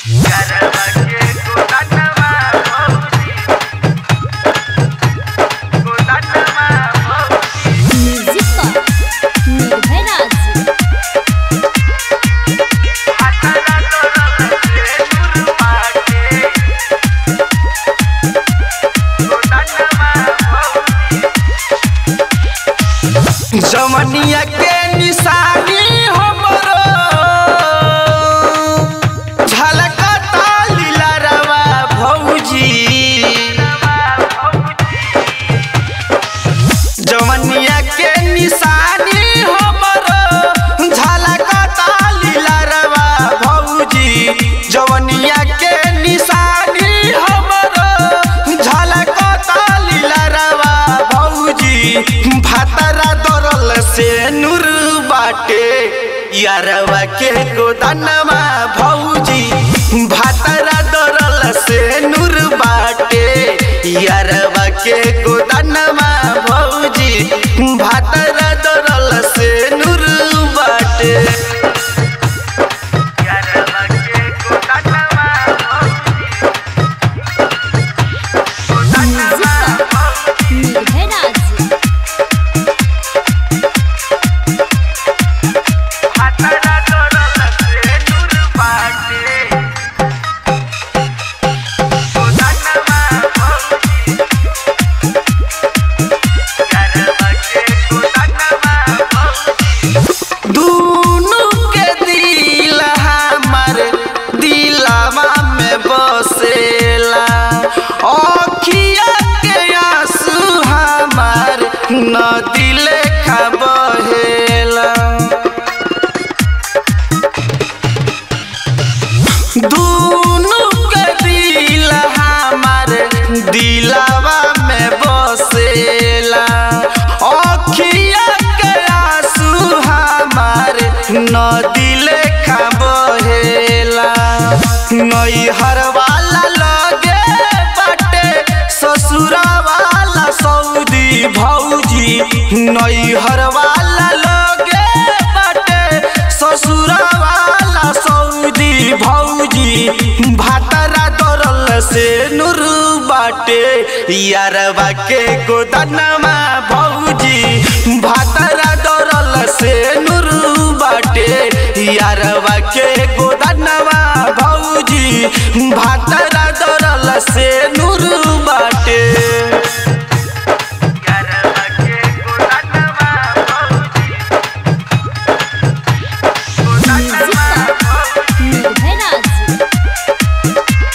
music निर्भय राज जमनिया के निशानी हमरो झलकता लीलरवा भौजी जमनिया के निशानी हमरो झलकता लीलरवा भौजी जवनिया के निशानी हमरो झलकता लीलरवा भौजी भातरा दरल से नूर बाटे यारवा के गोदानमा भौजी भातरा दरल से नूर बाटे यारवा के गोदानमा भौजी भातरा दरल से नूर बाटे म्युझिक निर्भय राज दुनु के दिल हमर दिलवा में बसेला अखिया के आंसू हमर नदी लेखा बहेला दुनु के दिल हमर दिलवा में बसेला अखिया के आंसू हमर नदी लेखा बहेला नैहर वाला लगे बाटे ससुरा वाला सऊदी भौजी नैहर वाला लगे बाटे ससुरा वाला सऊदी भौजी भातरा दरल से नूर बाटे यारवा के गोदनमा भौजी भातरा दरल से नूर बाटे यारवा के गोदनमा भौजी भातरा दरल से नूर बाटे म्युझिक निर्भय राज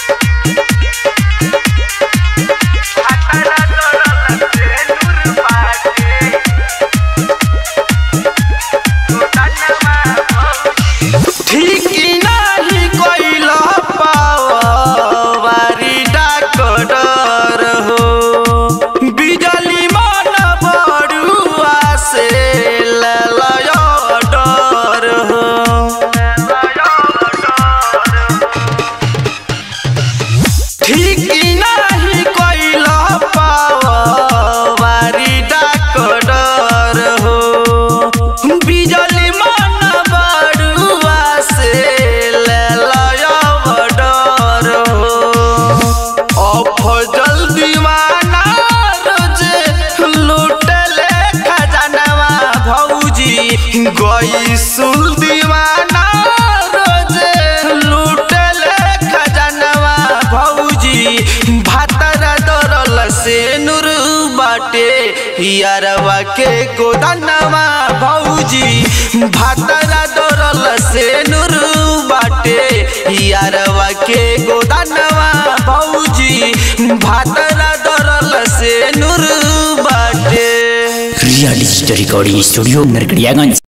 ठीक नाही कोइल पावारी डाकडर हो बिजली मन बड़ुआ से ललय डर हो ठीक नाही कोइल पावारी डाकडर हो बिजली मन बड़ुआ से ललय डर हो अफजल दीवाना रोजे लुटले खजानवा भौजी गईसुल दीवाना रोजे लुटले खजानवा भौजी भातरा दरल से नूर बाटे यारवा के गोदानवा भौजी भातरा दरल से नूर बाटे यारवा के गोदानवा भौजी भातरा दरल से नूर बाटे real story recording studio Narkatiaganj